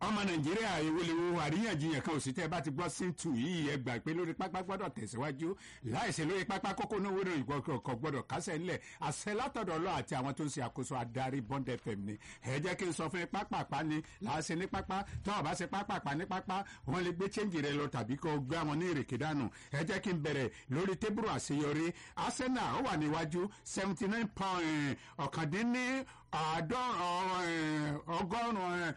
ọmọ nàìjíríà ìwòlèwò àríyànjiyàn kan òsì tẹ́ bá ti gbọ́ síntù yìí ẹ gbà pé lórí pápá gbọ́dọ̀ tẹ̀síwájú láìsí lórí pápá kókó náà wúrò ìgbọ̀kọ̀ gbọ́dọ̀ kásẹ̀ ńlẹ̀ àṣẹ látọ̀dọ̀ lọ àti àwọn tó ń ṣe àkóso adarí bond fm ni ẹ jẹ́ kí n sọ fún yín pápápá ni láàṣẹ ní pápá tó ọba ṣe pápápá ní pápá wọn lè gbé chẹ́ǹjì rẹ lọ tàbí kó gbé àwọn ní ìrèké dànù ẹ jẹ́ kí n bẹ̀rẹ̀ lórí tébùrù àṣeyọrí arsenal ó wà níwájú seventy nine point ọ̀kàndínní ọgọ́rùn-ún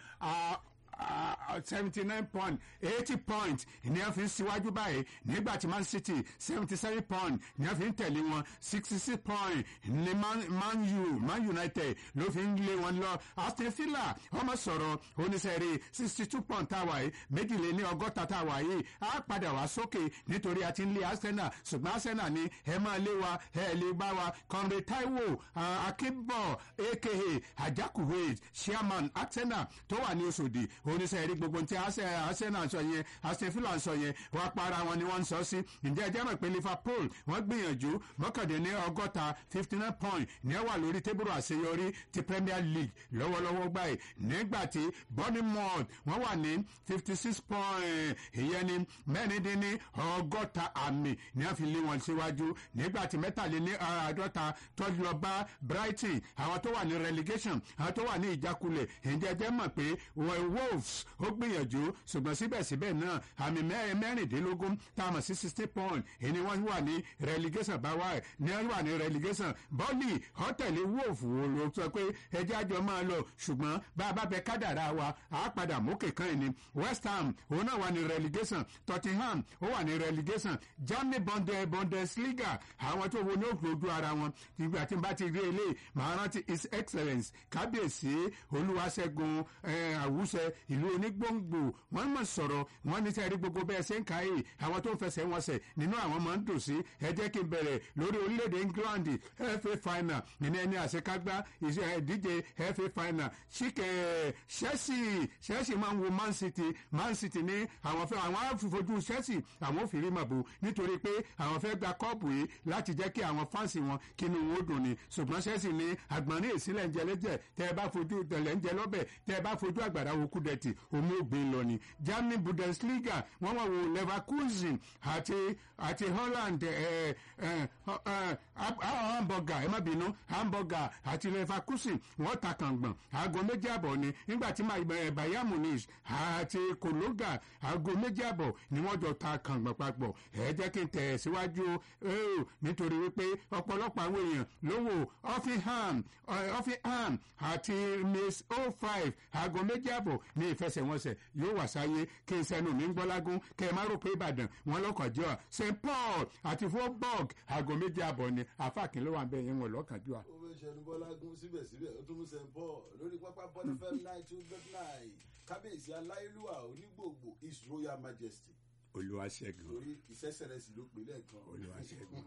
seventy nine point eighty point ní a fi ń síwájú báyìí nígbà tí man city seventy seven point ní a fi ń tẹ̀lé wọn sixty six point ní man, man u man united ló fi ń lé wọn lọ aston villa ọmọ sọ̀rọ̀ oníṣẹ́rí sixty two point táwa yìí méjìléní ọgọ́ta táwa yìí á padà wá sókè nítorí a ti ń lé arsenal ṣùgbọ́n arsenal ní ẹ máa lé wa ẹ lè bá wa conrad taiwo akínbọ̀ aka ajakuwe chairman arsenal tó wà ní oṣòdì oníṣẹ́ rí gbogbo tí arsenal sọ yẹn aston villa sọ yẹn wọ́n para wọn ni wọ́n ń sọ sí ǹjẹ́ ẹjẹ́ mọ̀ pé liverpool wọ́n gbìyànjú mọ́kàndínní ọgọ́ta fifty nine point ní ẹ wà lórí tébùrù àṣeyọrí ti premier league lọ́wọ́lọ́wọ́ báyìí nígbà tí bournemouth wọ́n wà ní fifty six point ìyẹn ni mẹ́rìndínní ọgọ́ta àmì ní a fi lé wọn síwájú nígbà tí mẹ́tàléní àádọ́ta tó lọ bá brighton àwọn tó wà ní relegation àwọn tó wà ní ìjákulẹ̀ ǹjẹ́ ẹjẹ́ mọ̀ pé wolves ó gbìyànjú ṣùgbọ́n síbẹ̀síbẹ̀ náà àmì mẹ́rìndínlógún tá a mọ̀ sí sixty point èyí wọ́n wà ní relegation báwa ẹ̀ ní wọ́n wà ní relegation bọ́ọ̀lì ọ̀tẹ̀lẹ̀ wolf wo ló sọ pé ẹjẹ́ àjọ máa lọ ṣùgbọ́n bá a bá bẹ kádàrá wa á padà mókè kan ẹ̀ ní west ham òun náà wà ní relegation tottenham ó wà ní relegation germany bunde bundesliga àwọn tó wo ní òkúrojú ara wọn ìgbà tí n bá ti rí eléyìí màá rántí his excellence kábíyèsí olúwaṣẹ́gun àwùsẹ ìlú onígbòǹgbò wọn mọ sọ̀rọ̀ wọn ní sẹẹrí gbogbo bẹ́ẹ̀ ṣe ń ka yìí àwọn tó ń fẹsẹ̀ wọn sẹ̀ nínú àwọn máa ń dùn sí ẹ jẹ́ kí n bẹ̀rẹ̀ lórí orílẹ̀-èdè england fa final nínú ẹni àṣekágbá ìdíje fa final ṣíkẹ́ chelsea chelsea máa ń wo man city man city ní àwọn fẹ́ àwọn àfojú chelsea àwọn ò fi rí màbò nítorí pé àwọn fẹ́ gba kọ́ọ̀pù yìí láti jẹ́ kí àwọn fáǹsì wọn kínú wọn ó dùn ni ṣùgbọ́n chelsea ní àgbọ̀nrín ìsílẹ̀ ń jẹ lẹ́jẹ̀ tẹ́ ẹ bá fojú tẹ̀lẹ̀ ń jẹ lọ́bẹ̀ tẹ́ ẹ bá fojú àgbàrá wo kúdẹ̀tì omi ògbìn lọ ni germany bundesliga wọ́n wà wò leverkusen àti àti holland ẹ ẹ hamburger ẹ má bínú hamburger àti leverkusen wọ́n ta kàngbọ̀n aago méjì àbọ̀ ni nígbà tí bayern munich àti kologa aago méjì àbọ̀ ni wọ́n jọ ta kàngbọ̀n papọ̀ ẹ jẹ́ kí n tẹ̀ síwájú nítorí wípé ọ̀pọ̀lọpọ̀ àwọn èèyàn ló wò offenham offenham àti miss oh five aago méjì àbọ̀ ní ìfẹsẹ̀wọnsẹ̀ yóò wà sáyé kí n sẹ́nu mi ń gbọ́lágún kẹ́ ẹ má rò pé ìbàdàn wọn lọ́kànjọ́ à st paul àti freiburg aago méjì àbọ̀ ni àfàkín ló wà ń bẹ yẹn wọn lọ́kànjọ́ à. ó fẹ́ ṣẹnu bọ́lágún síbẹ̀síbẹ̀ ó tún mú st paul lórí pápá bọ́ọ̀lù fm nine two dot nine kábíyèsí aláìlúwà onígbòògbò his royal majesty olùwàṣẹ́gun lórí ìṣẹ́sẹ̀rẹ̀sì ló pè lẹ́ẹ̀kan olùwàṣẹ́gun.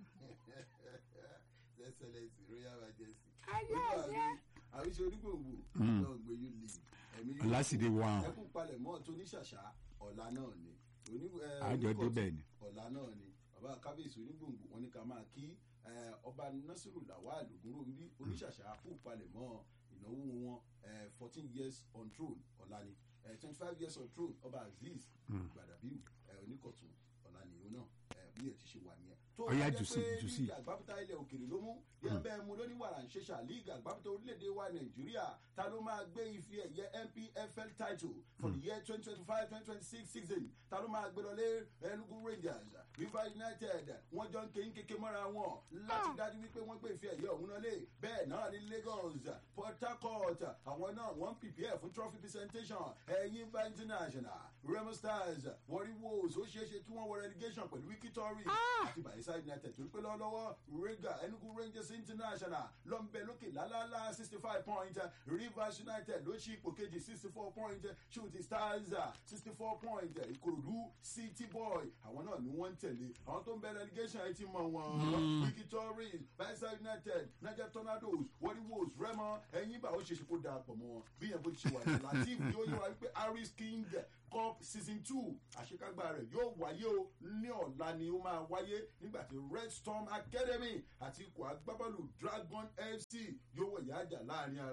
ìṣẹ́sẹ̀rẹ̀sì royal majesty àríṣe onígbòògbò náà gbé yóò lè ẹ̀mí yóò ọlásìdè wà ẹkún palẹ̀ mọ́ tó ní ṣàṣà ọ̀la náà ni oní ẹ, àjọ oníkọ̀tún, débẹ̀ ni. ọ̀la náà ni bàbá kábíyèsí onígbòǹgbò wọn ní ká máa kí ẹ, ọba nasiru lawal ogunrobi oníṣàṣà kú palẹ̀ mọ́ ìnáwó wọn fourteen years on throne ọ̀la ni twenty five years on throne ọba azeez gbadabiu ẹ, oníkọ̀tún ọ̀la ni òun náà ẹ, bí ẹ ti ṣe wà nìyẹn. tó Ọ̀yá bá jẹ́ jùsí, pé jùsí. líìgì àgbábútà ilẹ̀ òkèrè ló mú yẹn bẹ́ẹ̀ mu lóní wàrà ń ṣẹṣà líìgì àgbábútà orílẹ̀-èdè wa nàìjíríà ta ló máa gbé ife ẹ̀yẹ npfl title for the year twenty twenty five twenty twenty six season ta ló máa gbé lọlé enugu rangers river united wọ́n jọ ń kéyìn kéke mọ́ra wọn láti dájú wípé wọ́n gbé ife ẹ̀yẹ ọ̀hún lọlé bẹ́ẹ̀ náà ní lagos port harcourt àwọn náà wọ́n ń prepare fún trophy presentation ẹ̀yìn bá international remo stars warri wolves ó ṣeéṣe kí wọ́n wọ relegation pẹ̀lú wikitory àti bayelsa united torí pé lọ́wọ́lọ́wọ́ rega enugu rangers international ló ń bẹ lókè lálálá sixty five point rivers united ló ṣí ipò kejì sixty four point shooting stars sixty four point ìkòròdú city boy àwọn náà ni wọ́n ń tẹ̀lé àwọn tó ń bẹ relegation ẹ ti mọ wọn wikitory bayelsa united niger tornadoes warri wolves remo ẹ̀yìn bá ó ṣe ṣe kó dáa pọ̀ mọ́ wọn bí yẹn bó ti ṣe wà ní latif yóò yẹ wá wípé harris king cup season two àṣekágbá rẹ̀ yóò wáyé o ní ọ̀la ni ó máa wáyé nígbà tí red storm academy àti ikọ̀ agbábọ́ọ̀lù dragon fc yóò wọ̀ yáàjà láàrin ara wọn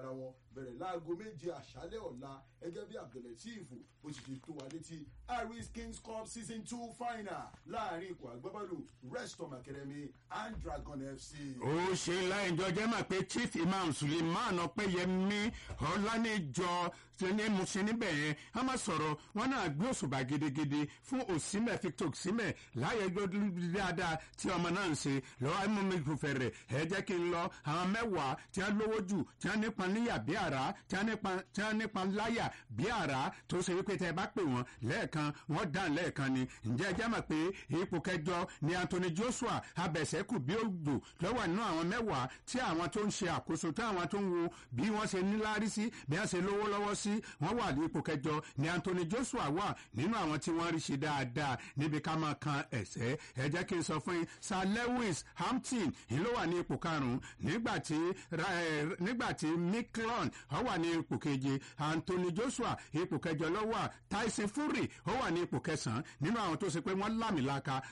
bẹ̀rẹ̀ láago méje àṣálẹ̀ ọ̀la ẹgẹ́ bí abdulateef bó ti ṣe tó wa létí harris kings cup season two final láàrin ikọ̀ agbábọ́ọ̀lù restom academy and dragon fc. ó ṣe ńlá ìjọ jẹ́ mà pé chief imam suleiman ọpẹ́yẹmí ọ̀lànìjọ ní musin níbẹ̀ yẹn a máa sọ̀rọ̀ wọn náà gbé òṣùbà gidigidi fún òsínmẹ̀ victor òsínmẹ̀ láyé gbọ́dọ̀ dáadáa tí ọmọ náà ń ṣe lọ́wọ́ mú mi kò fẹ̀rẹ̀ ẹ jẹ́ kí n lọ àwọn mẹ́wàá tí wọ́n lówó jù tí wọ́n nípa níyà bí àrá tí wọ́n nípa láyà bí àrá tó ṣe wípé tẹ́ ẹ bá pè wọ́n lẹ́ẹ̀kan wọ́n dàn lẹ́ẹ̀kan ni ǹjẹ́ ẹ jẹ́ mọ̀ pé ipò kẹjọ ni anthony joshua abẹ̀sẹ̀kù bí ògbò lọ́wọ́ nínú àwọn mẹ́wàá tí àwọn tó ń ṣe àkóso tí àwọn tó ń wo bí wọ́n ṣe níláárí sí bí wọ́n ṣe lówó lọ́wọ́ sí wọ́n wà ní ipò kẹjọ ni anthony joshua wà nínú àwọn tí wọ́n rí ṣe dáadáa níbi ká máa kan ẹ̀sẹ̀ ẹ jẹ́ kí n sọ fún yín sir lewis hampton ló wà ní ipò karùn-ún nígbà tí nígbà tí miklon ó wà ní ipò keje anthony joshua ipò kẹjọ ló wà tyson fury ó wà ní ipò kẹsàn-án nínú àwọn tó ṣe pé wọ́n lámìlaka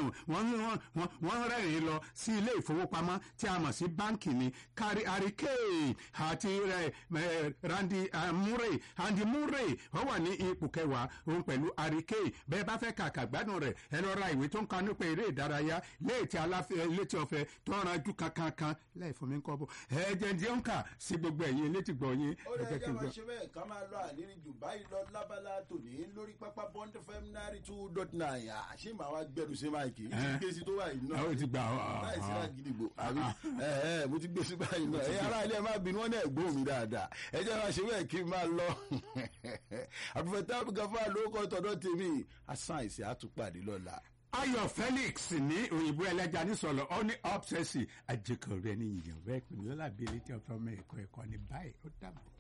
wọ́n rẹ́rìn-ín lọ sí ilé ìfowópamọ́ tí a mọ̀ sí báńkì ni kárí àríkè àti randy murray andy murray ó wà ní ipò kẹwàá òun pẹ̀lú àríkè bẹ́ẹ̀ bá fẹ́ kàkà gbádùn rẹ̀ ẹ lọ ra ìwé tó ń ka nípa eré ìdárayá léètì aláfẹ́ létí ọ̀fẹ́ tó ń ranjú kankankan láì fún mi ń kọ́ bọ̀ ẹ jẹ́ ní ọ̀nkà sí gbogbo ẹ̀yin létí gbọ̀ yín. ó lè jẹ́ máa ṣe bẹ́ẹ̀ ká máa lọ àníní jù báyìí lọ lábala tòní lórí pápá bond fm náírà two dot nine àṣé màá wá gbẹrù sí máìkì gbé sí tó wà yìí náà ó ti gbà ọ́ láì sí lágídìgbò àbí ẹ ẹ mo ti gbé sí báyìí náà ẹ ará ilé ẹ má bínú wọn náà gbóhùn mi dáadáa ẹ jẹ́ máa ṣe bẹ́ẹ̀ kí n máa lọ àbúfẹ́tà gàfà lórúkọ tọ̀dọ̀ tèmi àsáǹsì àtúpàdé lọ́la ayọ̀ felix ní òyìnbó ẹlẹ́ja nísọ̀lọ̀ ọ ní ọ́pṣẹ́sì àjẹkọ̀rẹ́ ní ìyẹ̀wẹ́ ìpínlẹ̀ lábẹ́lẹ́ tí ọ̀fẹ́ ọmọ ẹ̀kọ́ ẹ̀kọ́ ní báyìí ó dàbọ̀.